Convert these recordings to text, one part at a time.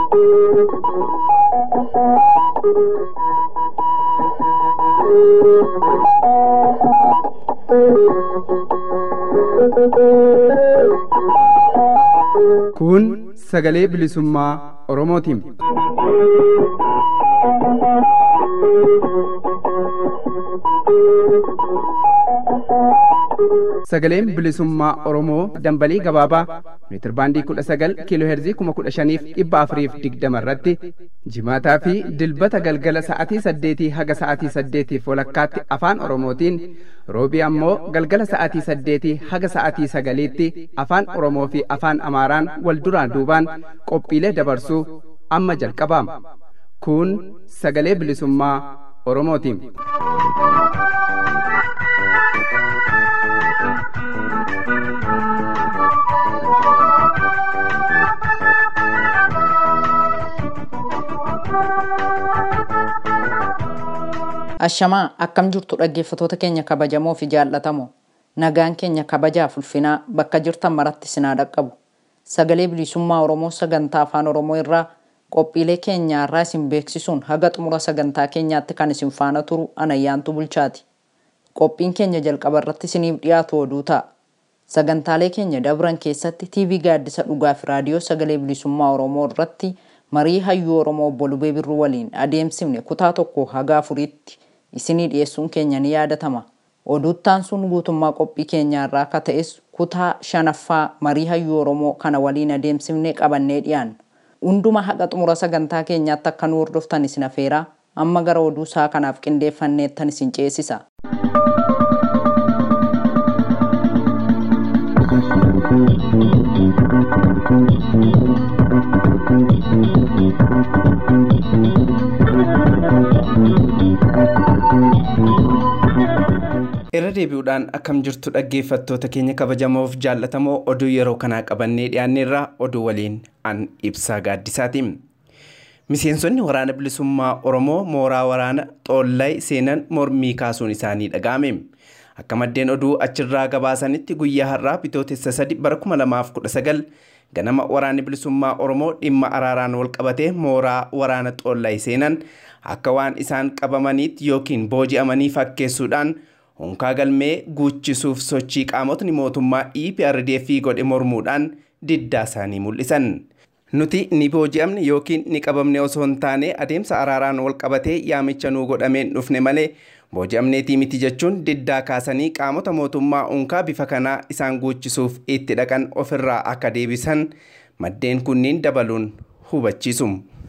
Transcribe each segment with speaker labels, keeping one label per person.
Speaker 1: Kun sagalee bilisummaa Oromootiin. Sagaleen bilisummaa Oromoo dambalii gabaabaa meetir baandii kudha sagal kiiloo heerzii kuma kudha shaniif dhibba afuriif digdama irratti jimaataa fi dilbata galgala sa'atii saddeetii haga sa'atii saddeetiif walakkaatti afaan Oromootiin roobii ammoo galgala sa'atii saddeetii haga sa'atii sagaliitti afaan Oromoo fi afaan Amaaraan wal duraan duubaan qophiilee dabarsuu amma jalqabaama. Kun sagalee bilisummaa Oromootiin.
Speaker 2: Ashamaa akkam jirtu dhaggeeffatoota keenya kabajamoo fi jaallatamoo nagaan keenya kabajaaf ulfinaa bakka jirtan maratti sinaa dhaqqabu sagalee bilisummaa Oromoo sagantaa afaan Oromoo irraa qophiilee keenya irraa isin beeksisuun haga xumura sagantaa keenyaatti kan isin faana turu anayyaantu bulchaati. Qophiin keenya jalqaba irratti isiniif dhiyaatu oduu ta'a. Sagantaalee keenya dabran keessatti TV gaaddisa dhugaa fi raadiyoo sagalee bilisummaa Oromoo irratti marii hayyuu Oromoo obbo Lubee Birruu waliin adeemsifne kutaa tokko haga afuriitti isinii dhiyeessuun keenya ni yaadatama. Oduuttaan sun guutummaa qophii keenyaa irraa akka ta'es kutaa shanaffaa marii hayyuu Oromoo kana waliin adeemsifnee qabannee dhiyaanna. Hunduma haqa xumura sagantaa keenyaatti akka nu hordoftan isin afeeraa amma gara oduu isaa kanaaf qindeeffanneettan isin ceesisa.
Speaker 1: irra deebi'uudhaan akkam jirtu dhaggeeffattoota keenya kabajamoof jaallatamoo oduu yeroo kanaa qabannee dhiyaanneerra oduu waliin an ibsaa gaaddisaati. Miseensonni waraana bilisummaa Oromoo mooraa waraana xoollay seenan mormii kaasuun isaanii dhaga'ame. Akka maddeen oduu achirraa gabaasanitti guyyaa har'aa bitootessa sadi bara 2019 ganama waraanni bilisummaa Oromoo dhimma araaraan wal qabatee mooraa waraana xoollay seenan akka waan isaan qabamaniitti yookiin booji'amanii fakkeessuudhaan honkaa galmee guuchisuuf sochii qaamotni mootummaa EPRDF godhe mormuudhaan diddaa isaanii mul'isan. Nuti ni booji'amne yookiin ni qabamne osoo hin taane adeemsa araaraan wal qabatee yaamicha nuu godhameen dhufne malee booji'amneetii miti jechuun diddaa kaasanii qaamota mootummaa unkaa bifa kanaa isaan guuchisuuf itti dhaqan ofirraa akka deebisan maddeen kunniin dabaluun hubachiisu.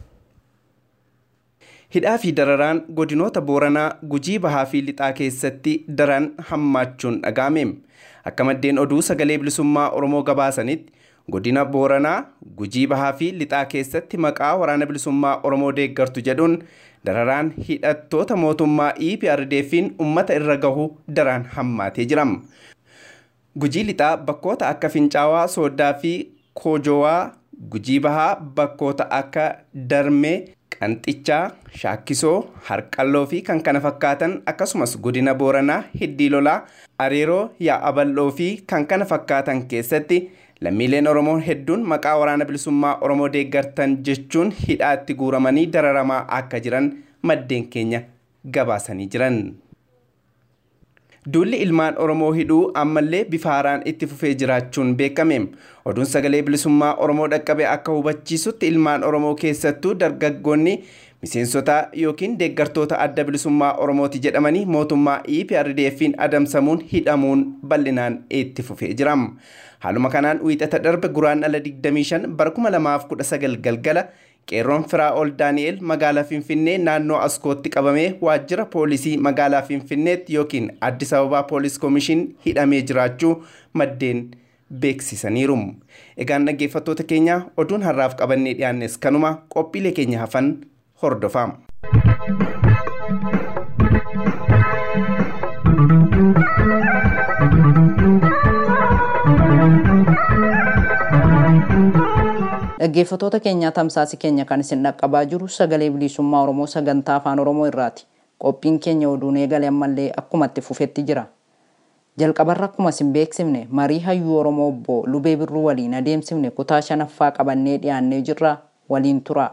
Speaker 1: Hidhaa fi dararaan godinoota Booranaa Gujii Bahaa fi Lixaa keessatti daran hammaachuun dhaga'ame. Akka maddeen oduu sagalee bilisummaa Oromoo gabaasanitti godina Booranaa Gujii Bahaa fi Lixaa keessatti maqaa waraana bilisummaa Oromoo deeggartu jedhuun dararaan hidhattoota mootummaa EPRDF'n uummata irra gahu daran hammaatee jira. Gujii Lixaa bakkoota akka Fincaawaa, Sooddaa fi Koojowaa Gujii Bahaa bakkoota akka Darmee Qanxichaa, Shaakkisoo, Harqalloo fi kan kana fakkaatan akkasumas godina Booranaa, Hiddii Lolaa, Areeroo, Yaa'aballoo fi kan kana fakkaatan keessatti lammiileen Oromoo hedduun maqaa waraana bilisummaa Oromoo deeggartan jechuun hidhaatti guuramanii dararamaa akka jiran maddeen keenya gabaasanii jiran. Duulli ilmaan Oromoo hidhuu ammallee bifa haaraan itti fufee jiraachuun beekame. Oduun sagalee bilisummaa Oromoo dhaqqabe akka hubachiisutti ilmaan Oromoo keessattuu dargaggoonni miseensota yookiin deeggartoota adda bilisummaa Oromooti jedhamanii mootummaa EPRDF'n adamsamuun hidhamuun bal'inaan itti fufee jira. Haaluma kanaan wiixata darbe guraandhala 25 bara 2019 galgala qeerroon firaa ol daani'el magaalaa finfinnee naannoo askootti qabamee waajjira poolisii magaalaa finfinneetti yookiin addis ababaa poolis koomishin hidhamee jiraachuu maddeen beeksisaniiru. Egaan dhaggeeffattoota keenya oduun har'aaf qabannee dhiyaannes kanuma qophiilee keenya hafan hordofaa.
Speaker 2: Dhaggeeffatoota keenyaa tamsaasi keenya kan isin dhaqqabaa jiru sagalee bilisummaa Oromoo sagantaa afaan Oromoo irraati. Qophiin keenya oduun eegale ammallee akkuma itti fufetti jira. Jalqabarra akkuma isin beeksifne marii hayyuu Oromoo obbo Lubee Birruu waliin adeemsifne kutaa shanaffaa qabannee dhiyaannee jirra waliin tura.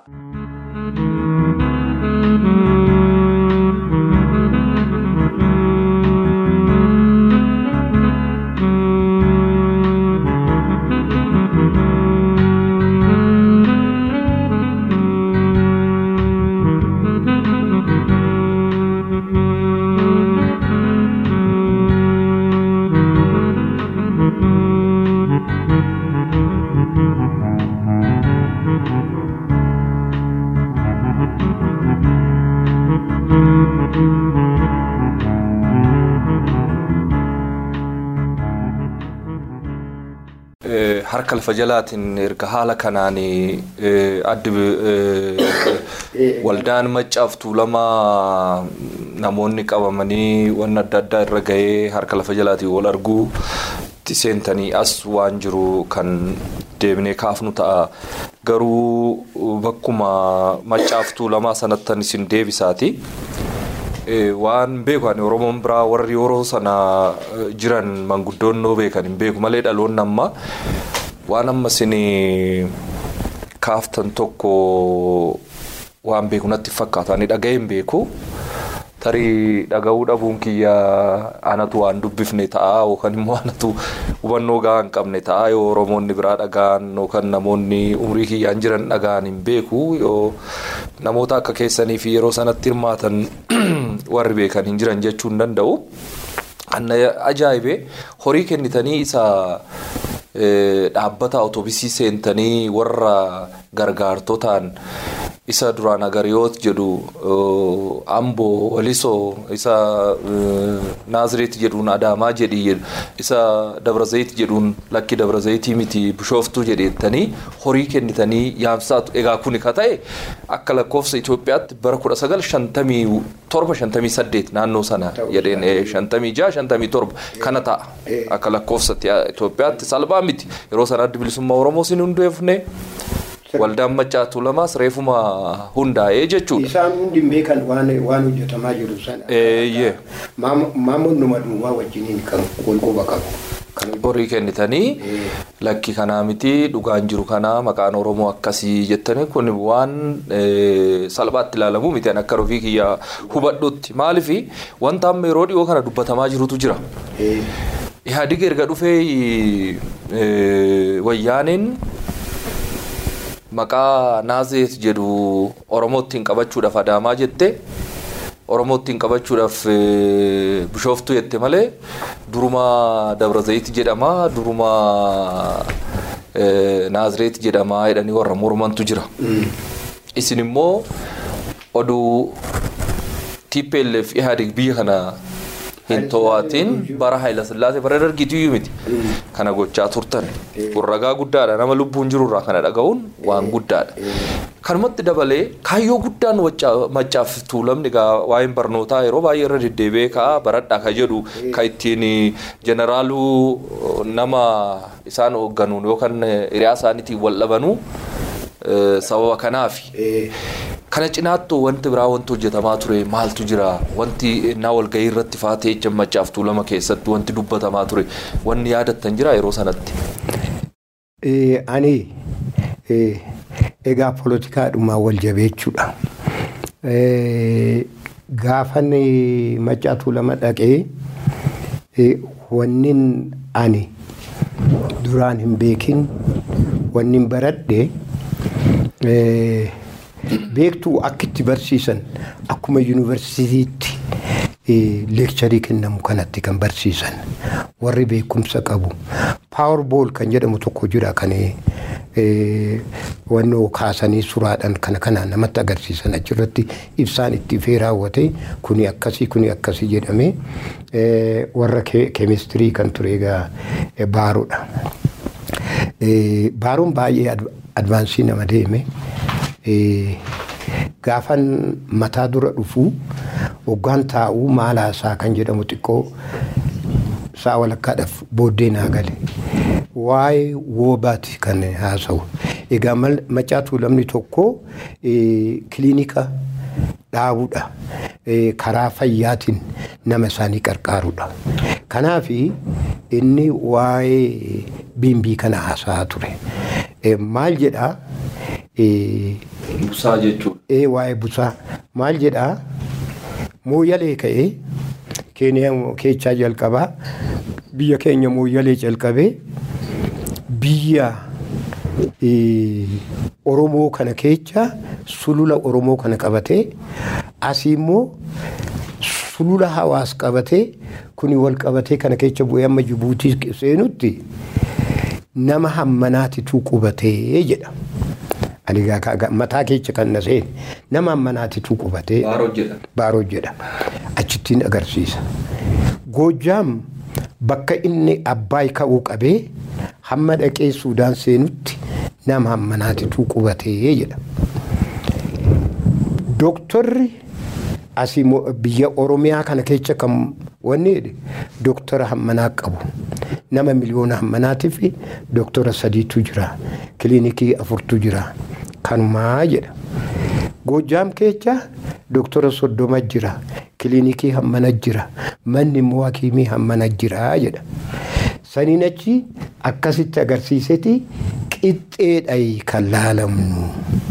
Speaker 3: harka lafa jalaatiin erga haala kanaan addi waldaan maccaaf tuulamaa namoonni qabamanii waan adda addaa irra gahee harka lafa jalaatiin wal arguu seentanii as waan jiru kan deebinee kaafnu ta'a garuu bakkuma maccaaf tuulamaa sanattan isin deebisaati. waan beeku ani oromoon biraa warri yeroo sana jiran manguddoonnoo beekan hin beeku malee dhaloonni amma waan amma isin kaaftan tokko waan beeku natti fakkaata ani dhaga'ee hin beeku tarii dhaga'uu dhabuun kiyya anatu waan dubbifne ta'a yookaan immoo anatu hubannoo gahaa hin qabne ta'a yoo oromoonni biraa dhaga'an yookaan namoonni umrii kiyyaan jiran dhaga'an hin beeku yoo namoota akka keessanii fi yeroo sanatti hirmaatan warri beekan hin jiran jechuu hin danda'u. Anna ajaa'ibee horii kennitanii isa dhaabbata otoobisii seentanii warra gargaartotaan isa duraan agariyoot jedhu amboo walisoo isa naazireet jedhuun adaamaa jedhi isa dabrazayit jedhuun lakki dabrazayitii miti bishooftuu jedheettanii horii kennitanii yaamsaatu egaa kuni ka ta'e akka lakkoofsa Itoophiyaatti bara kudha sagal shantamii torba shantamii saddeet naannoo sana jedheen shantamii jaha shantamii torba kana ta'a akka lakkoofsa Itoophiyaatti salphaa miti yeroo sana addi bilisummaa Oromoo sin hundeefne. Waldaan maccaa tuulamaas reefuma hundaa'ee jechuudha.
Speaker 4: Isaan hundi beekan waan hojjetamaa jiru sana.
Speaker 3: Eeyyee.
Speaker 4: Maamoon numa duwwaa wajjiniin kan walquba qabu.
Speaker 3: Horii kennitanii lakki kanaa miti dhugaan jiru kanaa maqaan Oromoo akkasii jettanii kun waan salphaatti ilaalamu miti akka rofii kiyya hubadhutti maaliifi wanta amma yeroo dhiyoo kana dubbatamaa jirutu jira. Ihaadig erga dhufee wayyaaniin. Maqaa Naazeet jedhu Oromoottiin qabachuudhaaf Adaamaa jette Oromoottiin qabachuudhaaf Bishooftuu jette malee duruma Dabrazayit jedhama duruma Naazireet jedhama jedhanii warra mormantu jira. Isin immoo oduu TPLF Ihaadig biyya kana hin to'atiin bara Haayila Sillaasee bara dargiitu miti. Kana gochaa turtan. Kun ragaa guddaadha. Nama lubbuun jirurraa kana dhaga'uun waan guddaadha. Kanumatti dabalee kaayyoo guddaan maccaaf tuulamni egaa waa'een barnootaa yeroo baay'ee irra deddeebi'ee ka'a baradhaa ka jedhu ka ittiin jeneraaluu nama isaan hoogganuun yookaan hiriyaa isaaniitiin wal dhabanuu sababa kanaafi. Kana cinaattuu wanti biraa wanti hojjetamaa ture maaltu jira wanti naa walgahii irratti faatee jecha maccaaf tuulama keessatti wanti dubbatamaa ture wanni yaadattan jira yeroo sanatti.
Speaker 4: Ani egaa poolotikaadhumaa wal jabeechuudha. Gaafan maccaa tuulama dhaqee wannin ani duraan hin beekin wannin baradhe. beektuu akkitti barsiisan akkuma yuunivarsiitiitti leekcharii kennamu kanatti kan barsiisan warri beekumsa qabu paawar bool kan jedhamu tokko jira kan wannoo kaasanii suraadhaan kana kana namatti agarsiisan achirratti ibsaan itti fee raawwate kuni akkasii kuni akkasii jedhame warra keemistirii kan ture egaa baaroodha. Baaroon baay'ee advaansii nama deeme. gaafan mataa dura dhufu hoggaan taa'uu maalaasaa kan jedhamu xiqqoo sa'a walakkaadhaaf booddee naa gale waa'ee woobaati kan haasa'u egaa maccaa tuulamni tokko kiliinika dhaabuudha karaa fayyaatiin nama isaanii qarqaaruudha kanaaf inni waa'ee biimbii kana haasa'aa ture maal jedhaa eh,
Speaker 3: Busaa jechuudha.
Speaker 4: ee waa'ee busaa maal jedhaa mooyyalee ka'ee keeniyaa keechaa jalqabaa biyya keenya mooyyalee jalqabee biyya eh, oromoo kana keessa sulula oromoo kana qabatee asii immoo sulula hawaas qabatee kuni wal qabatee kana keessa bu'ee amma jibuutii seenutti nama hammanaatitu qubatee jedha. Ani gaa- gaa- gaa- mataa keessa kan na seene nama hammanaatitu qubatee
Speaker 3: Baaroo jedha.
Speaker 4: baaroo jedha. Achittiin agarsiisa. Goojjaam bakka inni abbaay ka'uu qabee hamma dhaqee Suudaan seenutti nama hammanaatitu qubatee jedha. Dooktorri asii mo- biyya Oromiyaa kana keessa kan wanni jedhe dooktora hammanaa qabu. Nama miliyoona hammanaatiif dooktora sadiitu jira. Kiliinikii afurtu jira. Kanumaa jedha. Goojjaam keessa dooktora soddoma jira. Kiliinikii hammana jira. Manni immoo hakiimii hammana jira jedha. Saniin achi akkasitti agarsiiseti qixxeedha kan laalamnu.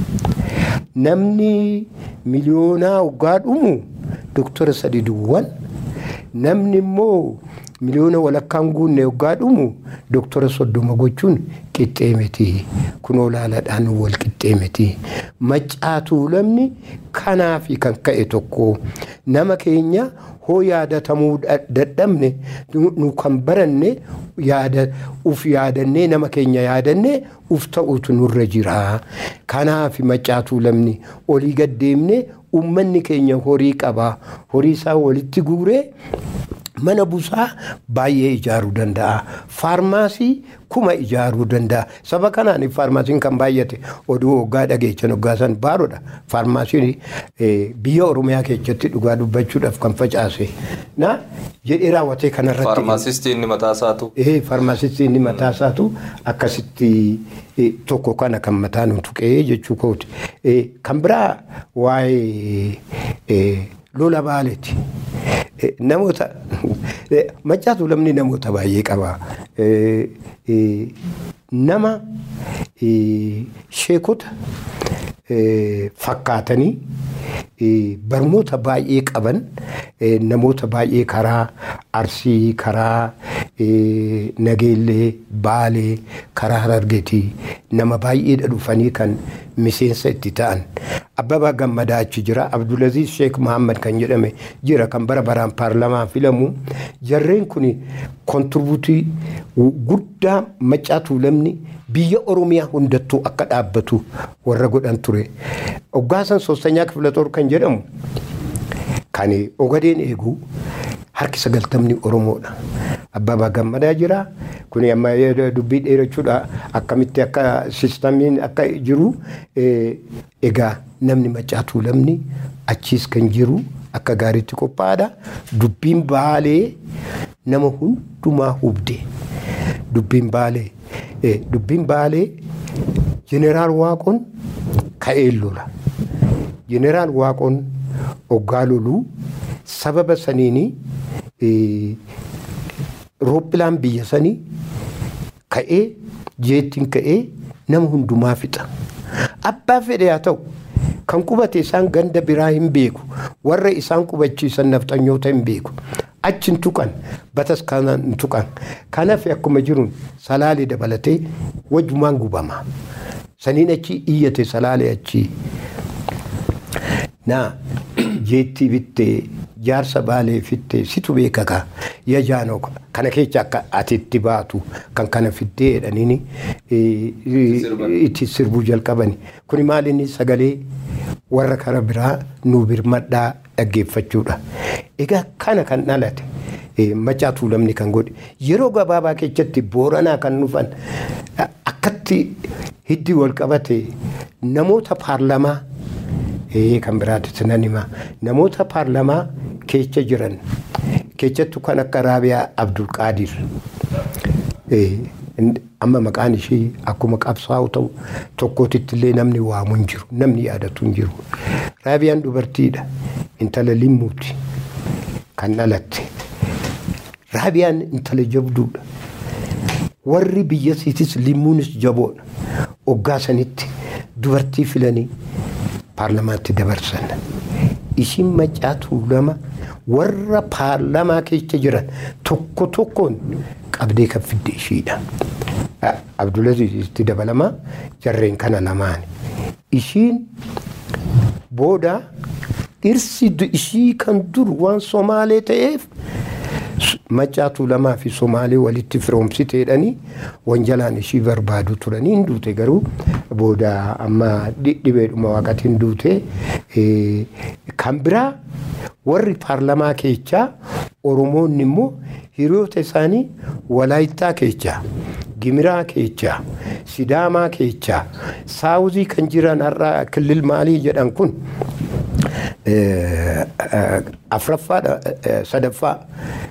Speaker 4: namni miliyoonaa waggaa dhumu dooktora sadi duwwan namni immoo miliyoona walakkaan guunne waggaa dhumu dooktora soddoma gochuun qixxee miti kunoo laaladhaan wal qixxee miti maccaatuu lamni kanaafi kan ka'e tokko nama keenya hoo yaadatamuu dha- dadhabne nu nu kan baranne yaada uf yaadannee nama keenya yaadannee uf ta'utu nurra jira kanaaf maccaatuu lamni olii gaddeemne ummanni keenya horii qaba horii isaa walitti guuree mana busaa baay'ee ijaaruu danda'a faarmaasii kuma ijaaruu danda'a saba kanaan faarmaasiin kan baay'ate oduu waggaa dhageechan waggaa san baaroodha faarmaasiin eh, biyya oromiyaa keessatti dhugaa dubbachuudhaaf kan facaase na jedhee raawwatee kanarratti
Speaker 3: Faarmaasistii inni mataa isaatu.
Speaker 4: Ee faarmaasistii inni mataa isaatu akkasitti eh, tokko kana kan mataa nu tuqee jechuu kooti. Eh, Kan biraa waa'ee eh, lola baaleeti. Eh, Namoota eh, maccaatu lamni namoota baay'ee qaba. Eh, eh, Nama eh, sheekota eh, fakkaatanii eh, barnoota baay'ee qaban eh, namoota baay'ee karaa arsii karaa eh, nageellee baalee karaa harargeetii nama baay'eedha dhufanii kan miseensa itti ta'an abbabaa gammadaa achi jira abdulaziz sheek muhammad kan jedhame jira kan bara baraan paarlamaa filamu jarreen kun kontribuutii guddaa maccaatuu lamni biyya oromiyaa hundattuu akka dhaabbatu warra godhan ture oggaasan soostanyaa kifilatoor kan jedhamu kan ogadeen eegu harki sagaltamni oromoodha abbabaa gammadaa jira kun amma dubbii dheerachuudha akkamitti akka sistamiin akka jiru eh, egaa namni maccaatuu lamni achiis kan jiru akka gaariitti qophaa'aadha dubbiin baalee nama hundumaa hubde dubbiin baalee eh, dubbiin baalee jeneraal waaqoon ka'ee lola jeneraal waaqoon oggaa loluu sababa saniini eh, rooppilaan biyya sanii ka'ee jeettiin ka'ee nama hundumaa fixa abbaa fedhe haa ta'u kan qubate isaan ganda biraa hin beeku warra isaan qubachiisan nafxanyoota hin beeku achi hin tuqan batas kana hin tuqan kanaaf akkuma jiruun salaalee dabalatee wajjumaan gubama saniin achi iyyate salaalee achi naa jeettii bittee jaarsa baalee fittee situ beekaka yaa jaanoo kana keessa akka ati itti baatu kan kana fiddee jedhaniini itti sirbuu jalqabani kuni maalinni sagalee warra kara biraa nuu birmadhaa dhaggeeffachuudha egaa kana kan dhalate macaatuu lamni kan godhe yeroo gabaabaa keessatti booranaa kan dhufan akkatti hiddi wal qabate namoota paarlamaa kan biraatti nan hima namoota paarlamaa keessa jiran keessattuu kan akka raabiyaa abdulqaadir amma maqaan ishee akkuma qabsaa'u ta'u tokkootitti illee namni waamu hin jiru namni yaadatu hin jiru raabiyaan dubartiidha intala limmuuti kan dhalatte raabiyaan intala jabduudha warri biyyasiitis limmuunis jaboodha oggaa sanitti dubartii filanii paarlamaatti dabarsan. Ishiin macaatuu lama warra paarlamaa keessa jiran tokko tokkoon qabdee kan fidde ishiidha. Abdulaziz itti dabalama jarreen kana lamaan. Ishiin booda dhirsi ishii kan dur waan Somaalee ta'eef macaatuu lamaa fi Somaalee walitti firoomsiteedhanii wanjalaan ishii barbaadu turanii hin duute garuu booda amma dhibeedhuma waaqatiin duute kan biraa warri paarlamaa keechaa Oromoonni immoo hiriyoota isaanii Walaayittaa keechaa Gimiraa keechaa Sidaamaa keechaa Saawuzii kan jiran har'a kilil maalii jedhan kun afraffaa sadaffaa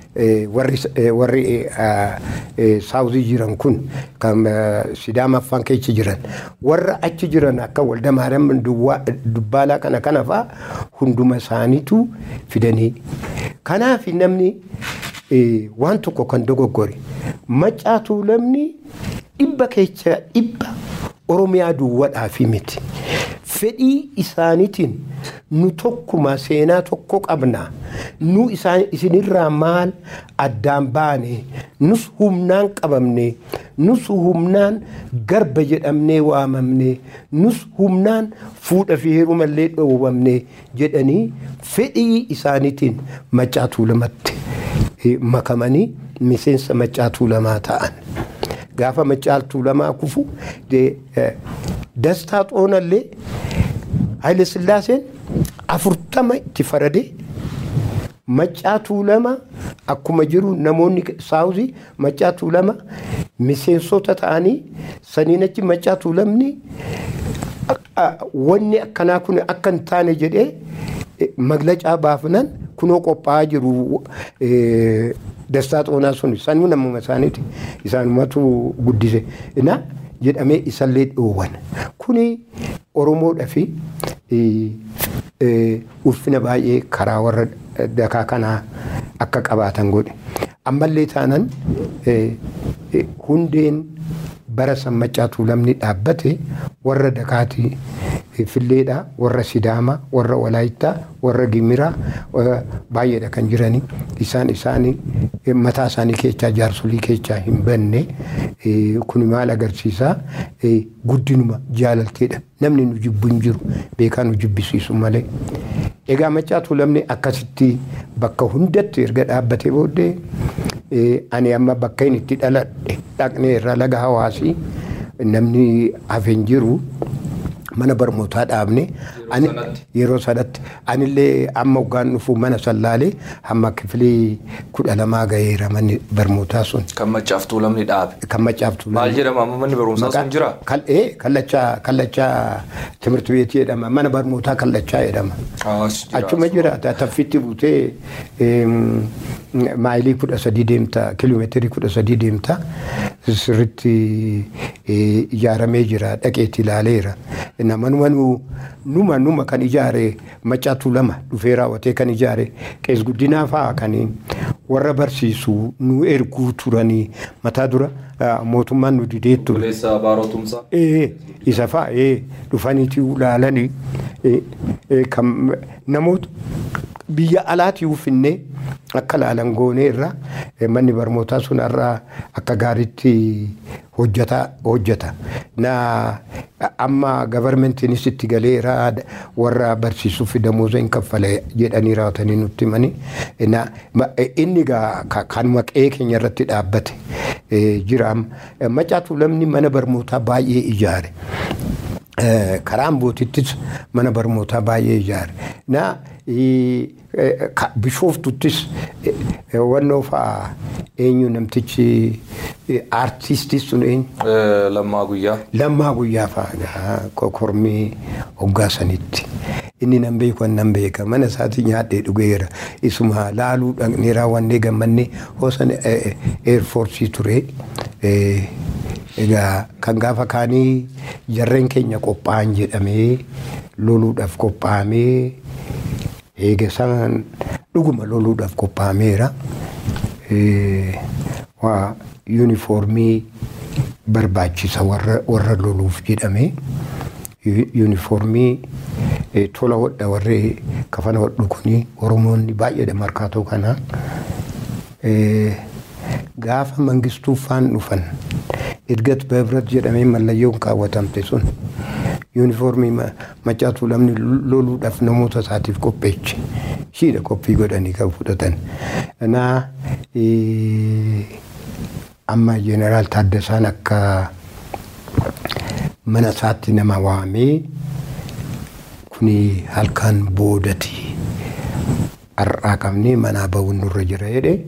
Speaker 4: warri saawuzii jiran kun kan sidaamaffaan keessa jiran warra achi jiran akka waldamaariyaam dubbaalaa kana kana faa hunduma isaaniitu fidanii kanaaf namni waan tokko kan dogoggore macaatuu lamni dhibba keessa dhibba oromiyaa duwwadhaafi miti. fedhii isaaniitiin nu tokkuma seenaa tokko qabna nu isinirraa maal addaan baane nus humnaan qabamne nus humnaan garba jedhamnee waamamne nus humnaan fuudha fi heerumallee dhoowwamne jedhanii fedhii isaaniitiin macaatuu lamatti makamanii miseensa macaatuu lamaa ta'an. Gaafa macaatuu lamaa kufu dastaa xoonallee Haile Sillaaseen afurtama itti faradee macaatuu lama akkuma jiru namoonni saawuzii macaatuu lama miseensota ta'anii saniin achi macaatuu lamni wanni akkanaa kun akka hin taane jedhee maglacaa baafnan kunoo qophaa'aa jiru dastaa xoonaa sun sanuu namuma isaaniiti isaanumatu guddise. Ina jedhamee isallee dhoowwan. Kuni Oromoodhaa fi ulfina baay'ee karaa warra dakaa kanaa akka qabaatan godhe. Ammallee taanan hundeen bara sammacaatuu lamni dhaabbate warra dakaatii filleedha warra sidaama warra walaayittaa warra gimiraa baay'eedha kan jiranii isaan isaanii mataa isaanii keessaa jaarsolii keessaa hin banne kun maal agarsiisaa guddinuma jaalalteedha namni nu jibbu hin jiru beekaa nu jibbisiisu malee. Egaa macaatuu lamni akkasitti bakka hundatti erga dhaabbatee booddee ani amma bakka inni itti dhaladhe dhaqnee irra laga hawaasii namni hafeen jiru mana barnootaa dhaabne yeroo sanatti anillee amma hoggaan dhufu mana sallaalee hamma kifilii kudha lamaa gaheera manni barnootaa sun.
Speaker 3: Kan macaaftuu lamni dhaabe.
Speaker 4: Kan macaaftuu
Speaker 3: Maal jedhama amma manni barumsaa sun jira?
Speaker 4: Kallachaa kallachaa timirti beetii jedhama mana barnootaa kallachaa jedhama. Achuma jira taffitti buutee maayilii kudha sadii deemta kiiloomeetirii kudha sadii deemta sirritti ijaaramee jira dhaqeetti ilaaleera. Namanuma numa numa kan ijaare macaatuu lama dhufee raawwatee kan ijaare qees guddinaa fa'aa kan warra barsiisu nu erguu turanii mataa dura mootummaan nu didee ture.
Speaker 3: Buleessa baarootumsaa.
Speaker 4: Isa fa'aa dhufaniitii ilaalanii kan namoota biyya alaatii uffannee akka laalan goonee irra manni barnootaa sun irraa akka gaariitti hojjeta. Na amma gabarmentiinis itti galeera warra barsiisuuf damooza hin kaffale jedhanii raawwatanii nutti himanii. Inni kanuma qe'ee keenya irratti dhaabbate jira. Macaatuu lamni mana barnootaa baay'ee ijaare. Karaan bootittis mana barnootaa baay'ee ijaare. Na bishoftuttis wannoo fa'aa eenyu namtichi aartistii sun eenyu.
Speaker 3: Lammaa guyyaa.
Speaker 4: Lammaa guyyaa fa'aa kormii hoggaa sanitti. Inni nan beeku nan beeka mana isaatii nyaadhee dhugeera isuma laaluu dhaqnee raawwannee gammannee hoosan eerfoorsii ture. Egaa kan gaafa kaanii jarreen keenya qophaa'an jedhamee loluudhaaf qophaa'amee eega isaan dhuguma loluudhaaf qophaa'ameera. Waa yuunifoormii barbaachisa warra loluuf jedhamee yuunifoormii tola hodha warri kafana hodhu kuni oromoonni baay'eedha markaatoo kana. Gaafa mangistuu faan dhufan edgat beebrat jedhamee mallayyoon kaawwatamte sun yuunifoormii macaatuu lamni loluudhaaf namoota isaatiif qopheeche. Shiidha qophii godhanii kan fudhatan. Kanaa amma jeneraal Taaddasaan akka mana isaatti nama waamee kuni halkan boodati har'aa qabnee manaa bahuun nurra jira jedhe.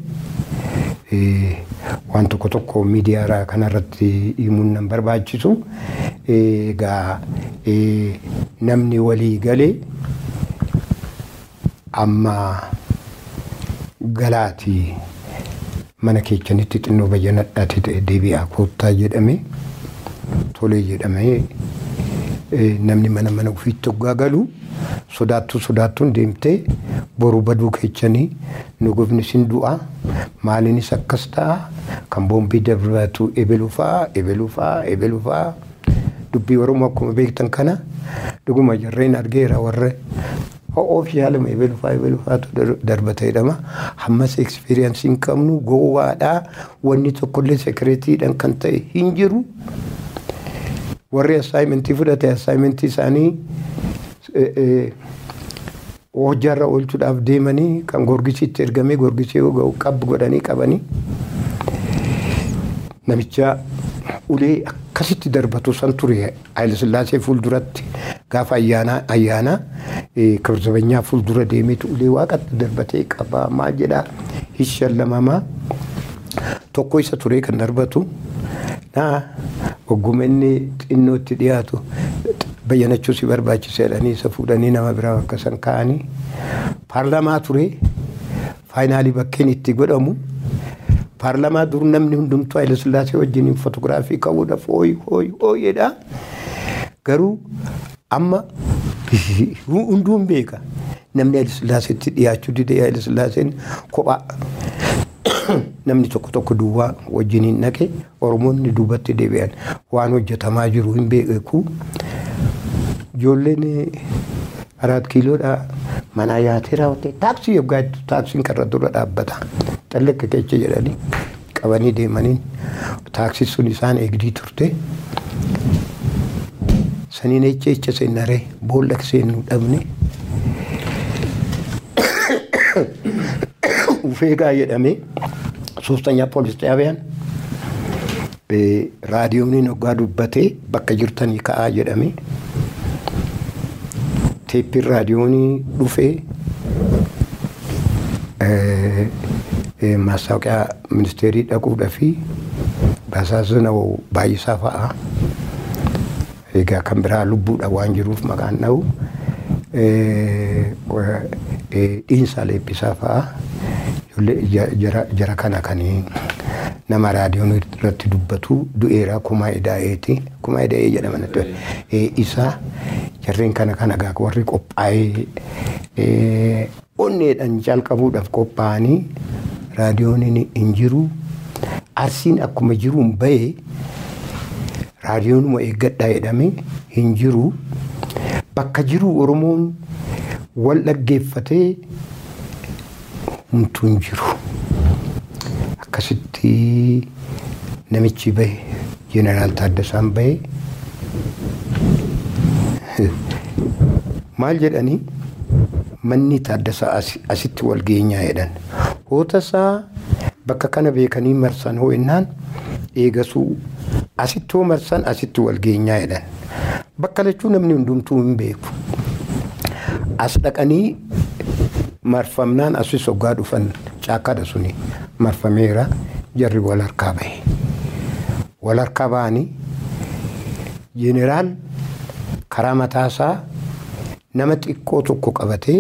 Speaker 4: waan tokko tokko miidiyaa kanarratti himuun nan barbaachisu egaa namni walii galee amma galaati mana keechanitti xinnoo bayyanadhaati ta'e deebi'aa koottaa jedhame tolee jedhamee namni mana mana ofiitti hoggaa galu sodaattuu sodaattuun deemtee boru baduu keechanii nu gofni sin du'a maaliinis akkas ta'a kan boombii darbatu ebeluufaa ebeluufaa ebeluufaa dubbii oromoo akkuma beektan kana dhuguma jarreen argeera warra oofishaaluma ebeluufaa ebeluufaatu darbata jedhama hammas ekspiriyansii hin qabnu gowwaadhaa wanni tokkollee sekireetiidhaan kan ta'e hin jiru warri assaayimentii fudhate assaayimentii isaanii hojjaarra oolchuudhaaf deemanii kan gorgisiitti ergamee gorgisii yoo ga'u qabbu godhanii qabanii namicha ulee akkasitti darbatu san ture Hayilasillaasee fuulduratti gaafa ayyaanaa ayyaanaa kirzabanyaa fuuldura deemeetu ulee waaqatti darbatee qabaa maal jedhaa hishallamamaa tokko isa ture kan darbatu naa ogguma inni xinnoo itti dhiyaatu bayyanachuu si barbaachisa jedhanii isa fuudhanii nama biraa bakka san kaa'anii paarlamaa ture faayinaalii bakkeen itti godhamu paarlamaa dur namni hundumtuu Hayilasillaasee wajjin fotoogiraafii ka'uudhaaf hooyi hooyi hooyedha. Garuu amma hunduun beeka namni Hayilasillaasee dhiyaachuu dide Hayilasillaaseen kophaa namni tokko tokko duwwaa wajjin hin dhaqe Oromoonni duubatti deebi'an waan hojjetamaa jiru hin beeku. Ijoolleen araat kiiloodhaa manaa yaatee raawwatee taaksii yoggaa taaksiin karra dura dhaabbata. Xallaqqa keessa jedhanii qabanii deemanii taaksii sun isaan eegdii turte. Saniin echa echa seenaree boolla seennuu dhabne. Ufeegaa jedhamee soostanya poolis xaabiyaan raadiyooniin hoggaa dubbatee bakka jirtanii ka'aa jedhamee. teeppiin raadiyoonii dhufee maastaawoqiyaa ministeerii dhaquudhaa fi basaasina baay'isaa fa'aa egaa kan biraa lubbuudha waan jiruuf maqaan dha'u dhiinsaa leebbisaa fa'aa jara kana kan nama raadiyoon irratti dubbatu du'eera kumaa edaa'eeti kumaa edaa'ee jedhama isaa jarreen kana kana gaa warri qophaa'ee onneedhaan jalqabuudhaaf qophaa'anii raadiyoon hin jiru arsiin akkuma jiruun bahee raadiyoonuma eeggadhaa jedhame hin jiru bakka jiru oromoon wal dhaggeeffatee humtuu hin jiru akkasitti namichi bahe jeneraal Taaddasaan bahe maal jedhanii manni Taaddasaa asitti wal geenyaa jedhan hootasaa bakka kana beekanii marsan hoo innaan eegasuu asitti hoo marsan asitti wal geenyaa jedhan bakka lachuu namni hundumtuu hin beeku as dhaqanii marfamnaan asis hoggaa dhufan caakkadha suni marfameera jarri wal harkaa bahe wal harkaa ba'anii jeneraal karaa mataasaa nama xiqqoo tokko qabatee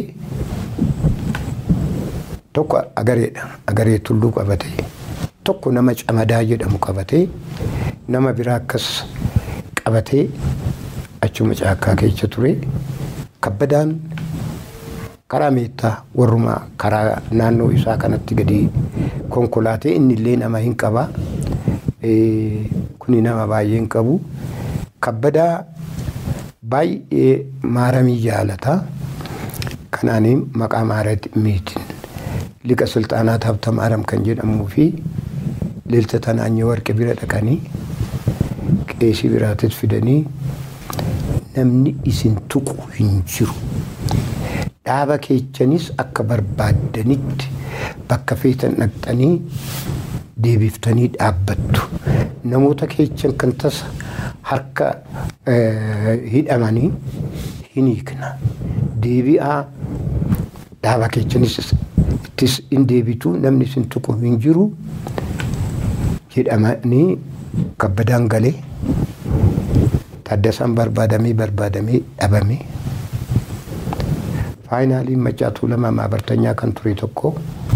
Speaker 4: tokko agareedha agaree tulluu qabatee tokko nama camadaa jedhamu qabatee nama biraa akkas qabatee achuma caakkaa keessa ture kabbadaan karaa meettaa warrumaa karaa naannoo isaa kanatti gadi konkolaatee inni illee nama hin qaba kuni nama baay'ee hin qabu kabbadaa baay'ee maaramii jaalata kanaaniin maqaa maaramiitiin liqa sulxaanaat habta maaram kan jedhamuu fi lilta tanaanyee warqe bira dhaqanii qeesii biraatis fidanii namni isin tuqu hin jiru dhaaba keessanis akka barbaaddanitti bakka feetan dhaqxanii deebiftanii dhaabbattu namoota keessan kan tasa harka hidhamanii hin hiikna deebi'aa dhaaba keessanis ittis hin deebitu namni isin tuqu hin jiru jedhamanii kabbadaan galee taddasaan barbaadamee barbaadamee dhabame faayinaaliin macaatuu lama maabartanyaa kan ture tokko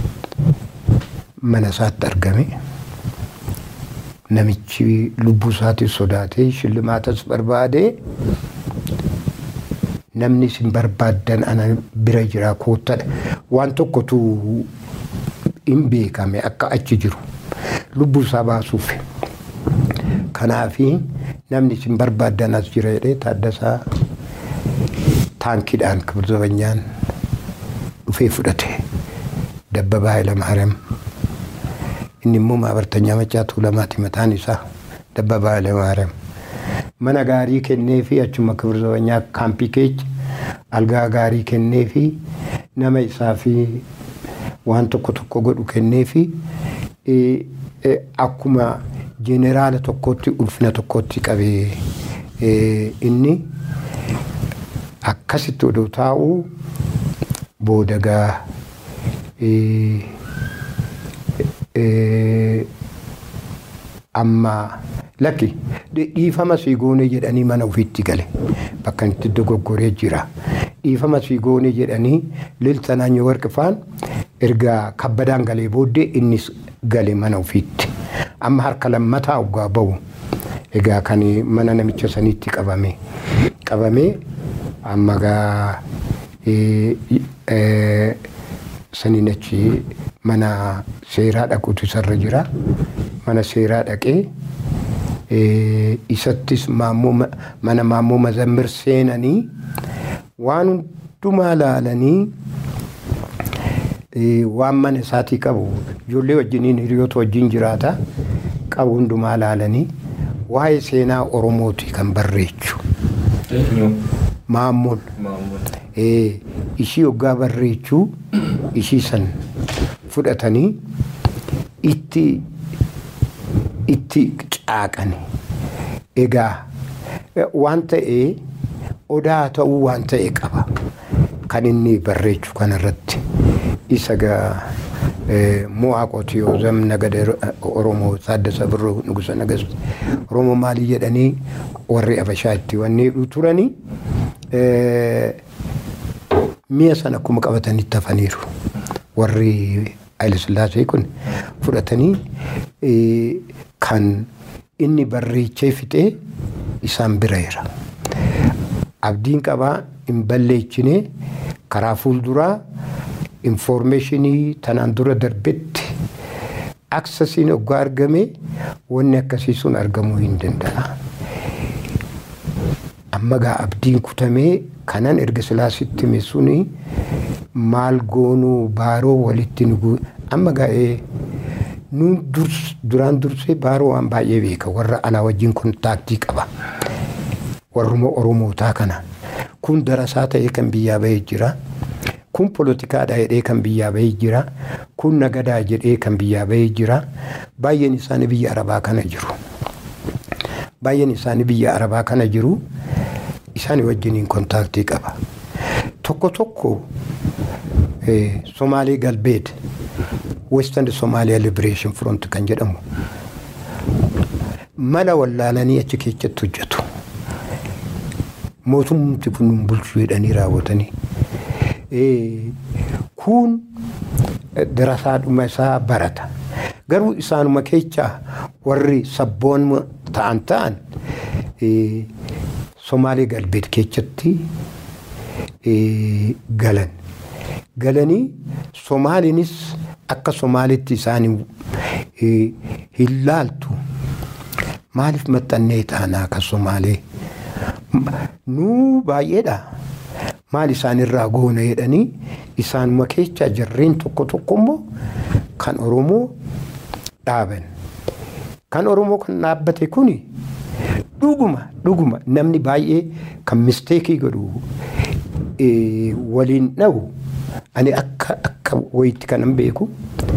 Speaker 4: mana isaatti argame namichi lubbuu isaatiin sodaatee shillimaatas barbaadee namni isin barbaaddan ana bira jira koottadha waan tokkotu hin beekame akka achi jiru lubbuu isaa baasuuf kanaafi namni isin barbaaddan as jira jedhee taaddasaa taankiidhaan kibirzabanyaan dhufee fudhate dabbabaa Hayilamaariyaam inni immoo maabartanyaa macaatuu lamaati mataan isaa dabbabaa Hayilamaariyaam mana gaarii kennee fi achuma kibirzabanyaa kaampii keessa algaa gaarii kennee fi nama isaa fi waan tokko tokko godhu kennee fi akkuma jeeneraala tokkotti ulfina tokkotti qabee inni akkasitti oduu taa'u boodagaa amma lakki dhiifama sii goonee jedhanii mana ofiitti gale bakka itti dogoggoree jira dhiifama sii goonee jedhanii lilta naannoo warqifaan erga kabbadaan galee booddee innis gale mana ofiitti amma harka lammataa oggaa bahu egaa kan mana namicha saniitti qabame qabame amma gaa saniin achi mana seeraa dhaquutu isarra jira mana seeraa dhaqee isattis mana maammoo mazammir seenanii waan hundumaa laalanii waan mana isaatii qabu ijoollee wajjiniin hiriyoota wajjin jiraata qabu hundumaa laalanii waa'ee seenaa oromooti kan barreechu maammoon ishii hoggaa barreechuu ishii san fudhatanii itti itti caaqani egaa waan ta'ee odaa ta'uu waan ta'e qaba kan inni barreechu kanarratti isa gaa mo'aa qotiyoo zamna gada oromoo saaddasa birroo nugusa nagasti oromoo maalii jedhanii warri abashaa itti wanni turanii mi'a sana akkuma qabatanitti hafaniiru warri Hayilasillaasee kun fudhatanii kan inni barreechee fixee isaan bira jira. Abdiin qabaa hin balleechine karaa fuulduraa infoormeeshinii tanaan dura darbetti aksasiin oggaa argame wanni akkasii sun argamuu hin danda'a. Amma gaa abdiin kutamee kanan erga silaasitti hime suni maal goonuu baaroo walitti nugu amma gaa'ee nuun duraan dursee baaroo waan baay'ee beeka warra alaa wajjin kontaaktii qaba. Warruma Oromootaa kana kun darasaa ta'ee kan biyyaa bahee jira. Kun poolotikaadha jedhee kan biyyaa bahee jira. Kun nagadaa jedhee kan biyyaa bahee jira. Baay'een isaanii biyya Arabaa kana jiru. Baay'een isaanii biyya Arabaa kana jiru. Isaanii wajjiniin kontaaktii qaba. Tokko tokko Somaalee Galbeed Western Somalia Liberation Front kan jedhamu mala wallaalanii achi keessatti hojjetu. Mootumti kun nun bulchuu jedhanii raawwatanii. Kun darasaadhuma isaa barata. Garuu isaanuma keessaa warri sabboon ta'an ta'an Somaalee Galbeed keessatti galan. Galanii Somaaliinis akka Somaalitti isaan hin laaltu. Maaliif maxxannee taanaa akka Somaalee? nuu baay'eedha maal isaan irraa goona jedhanii isaanuma keessa jarreen tokko tokko immoo kan oromoo dhaaban kan oromoo kan dhaabbate kuni dhuguma dhuguma namni baay'ee kan misteekii godhu eh, waliin dhabu ani akka akka wayitti kanan beeku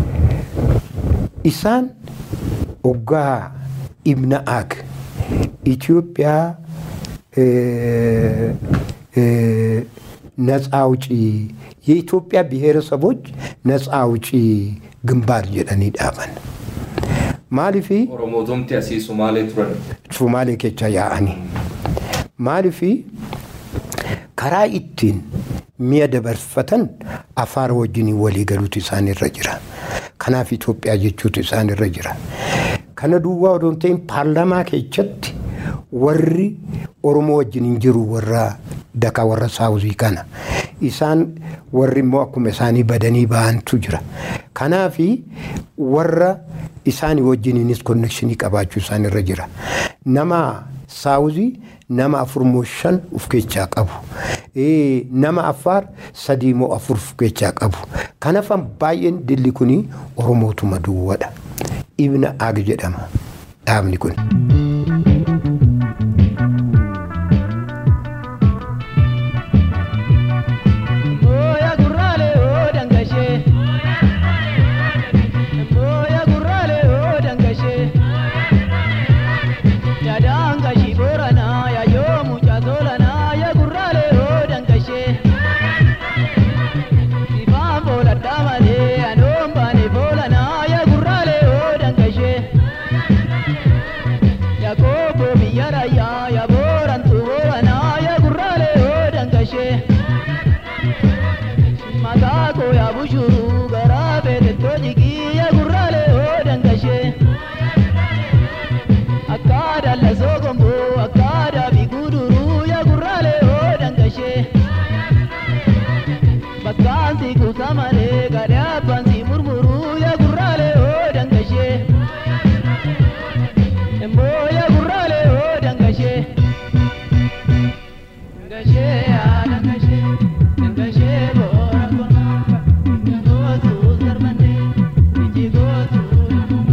Speaker 4: isaan oggaa ibna aag Itoophiyaa eh, eh, ነፃ አውጪ የኢትዮጵያ ብሔረሰቦች ነፃ አውጪ ግንባር jedhanii dhaaban maalifi
Speaker 3: Oromootumti asii Sumaalee turan.
Speaker 4: Sumaalee keessa yaa'anii maalifi karaa ittiin mi'a dabarfatan afaan wajjin walii galuutu isaan irra jira kanaaf Itoophiyaa jechuutu isaan irra jira kana duwwaa odoo hin ta'in paarlaamaa keessatti warri Oromoo wajjin hin jiru warra daka warra saawuzii kana isaan warri immoo akkuma isaanii badanii ba'antu jira kanaafi warra isaanii wajjiniinis konnekshinii qabaachuu isaan irra jira nama saawuzii nama afur moo shan of keessaa qabu Eh, nama affaar sadii moo afur of keessaa qabu kanaafan baay'een dilli kuni oromootuma duwwadha ibna aag jedhama dhaabni kun.
Speaker 5: Moya gurraalee oo dangashee. Moya gurraalee oo dangashee. Yaadaan gashii booranaa yaayoo mucaa toolanaa yaa gurraalee oo dangashee. Sifaan fooladhaa malee anoon baane foolanaa yaa gurraalee oo dangashee. Yaa kookoo biyya raayyaa yaa boorantuu booranaa yaa gurraalee oo dangashee. Makaako yaa bushuru garaa beekettoo jigii yaa gurraalee oo dangashee. Akka dallasoo gomboo akka daabii guduruu yaa gurraalee oo dangashee. Bakkaan si kuusa malee gadee abbaan si murmuruu yaa gurraalee oo dangashee. Emboo yaa gurraalee oo dangashee. Dangashee yaa dangashee. Dangashee boora kormaa. Ija gootuu sarbannee. Iji gootuu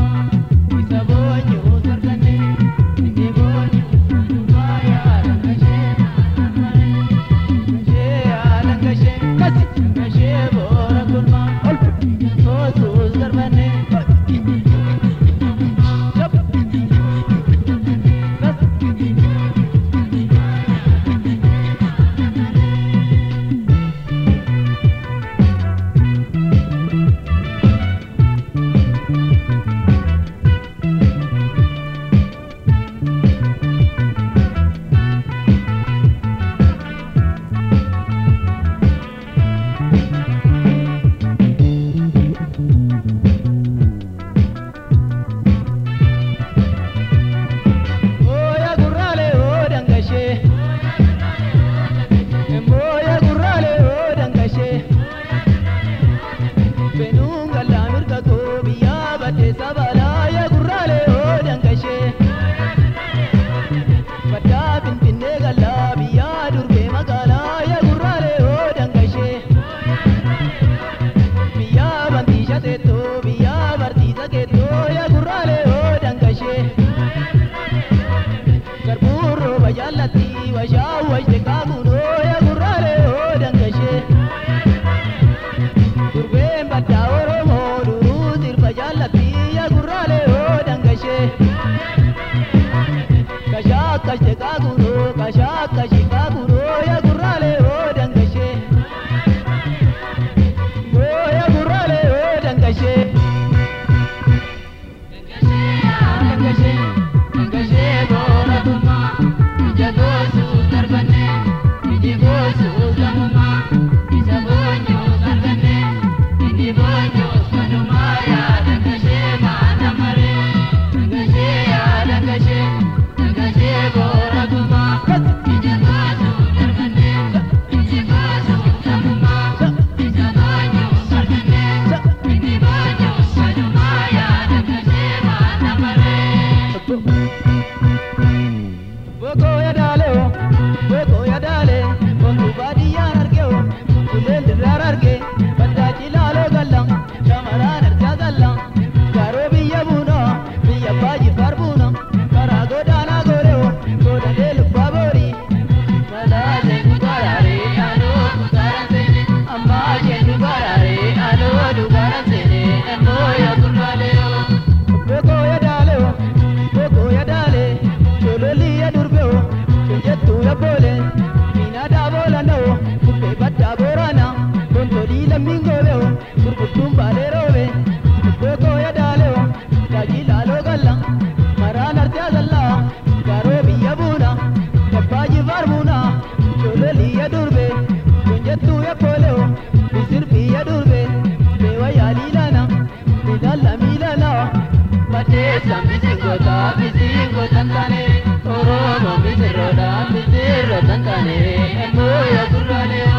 Speaker 5: jettuu yakkooleo bisir biyya durbe beewa yaaliilana bidalla miilana madeessa misingota misingotan taane oromo misirroodha misirrotan taane emmuu yakurraaleo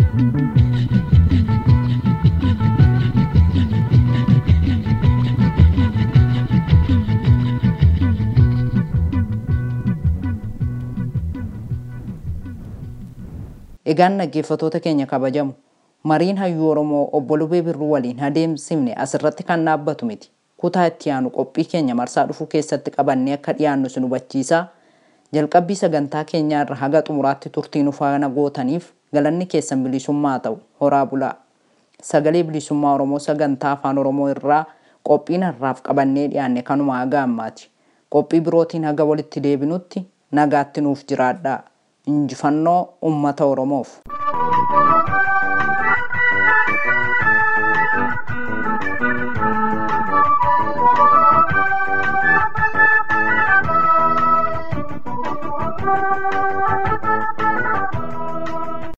Speaker 2: Egaan dhaggeeffatoota keenya kabajamu mariin hayyuu Oromoo obbo Lubee Birruu waliin adeemsifne asirratti kan dhaabbatu miti. Kutaa itti aanu qophii keenya marsaa dhufuu keessatti qabannee akka dhiyaannu sin hubachiisaa. Jalqabbii sagantaa keenyaa irra haga xumuraatti turtii nu faana gootaniif galanni keessan bilisummaa ta'u horaa bulaa. Sagalee bilisummaa Oromoo sagantaa afaan Oromoo irraa qophiin har'aaf qabannee dhiyaanne kanuma haga ammaati. Qophii birootiin haga walitti deebinutti nagaatti nuuf jiraadhaa. Injifannoo uummata Oromoof.